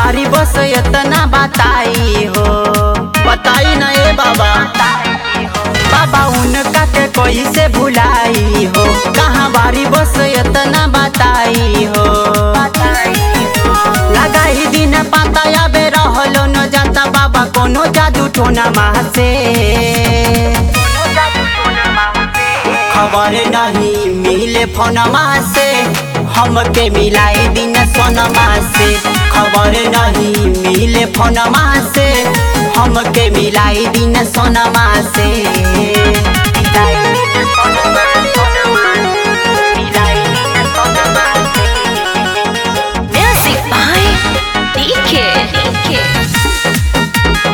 बारी बस इतना बताई हो बताई ना ए बाबा बाबा उनका के कोई से भुलाई हो कहाँ बारी बस इतना बताई हो लगाई दिन पाता याबे रहलो न जाता बाबा कोनो जादू टोना माँ से खबर नहीं मिले फोनमा से हमके मिलाई दिन सोनमा से खबर नहीं मिले फोनमा से हमके मिलाई दिन सोनमा से मिलाई दिन सोनमा, सोनमा, मिलाई दिन सोनमा से। Music by DK. DK.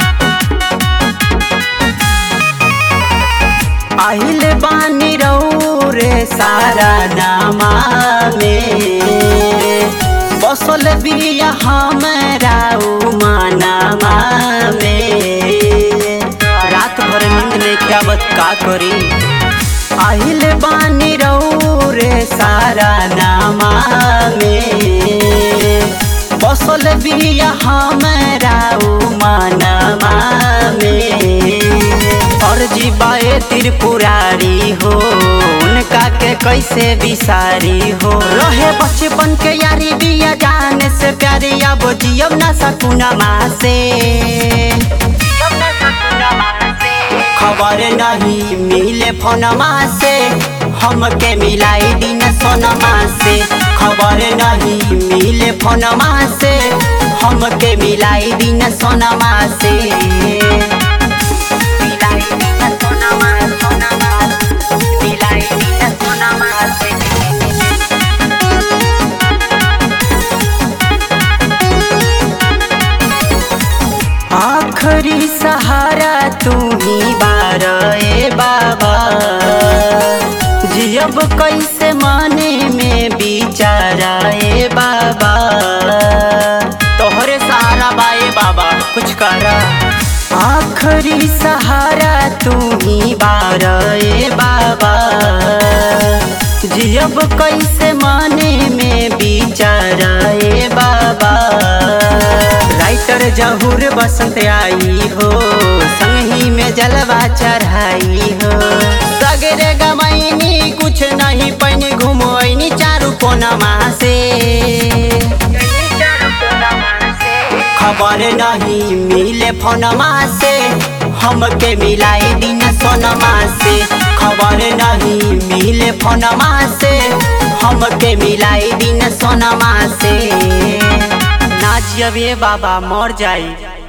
आइल बानी रऊ रे सारा नामा में बसल बिया हमरा मानामा में रात भर नींद में क्या बत का करी आइल बानी रऊ रे सारा नामा में बसल बिया हमरा मानामा में और जीवाए त्रिपुरारी हो उनका के कैसे बिसारी हो रहे बचपन के यारी बिया जाने से प्यारी अब जियब ना सकुनमा से खबर नहीं मिले फोनमा से हमके मिलाई दिन सोनमा से खबर नहीं मिले फोनमा से हमके मिलाई दिन सोनमा से मिलाई दिन सोनमा, सोनमा, मिलाई दिन सोनमा से। आखरी सहारा तू ही बार ए बाबा जियब कैसे माने में बिचारा ए बाबा तोहरे सहारा बाए बाबा कुछ करा आखरी सहारा तू ही बार ए बाबा जियब कैसे माने में बिचारा ए बाबा राइटर जहूर बसंत आई हो संगही में जलवा चढ़ाई हो सगरे गमैनी कुछ नहीं पैनी घुमोनी चारू कोनमा से खबर नहीं मिले फोनमा से हमके मिलाई दिन सोनमा से खबर नहीं मिले फोनमा से हमके मिलाई दिन सोनमा से ना जियबे बाबा मर जाई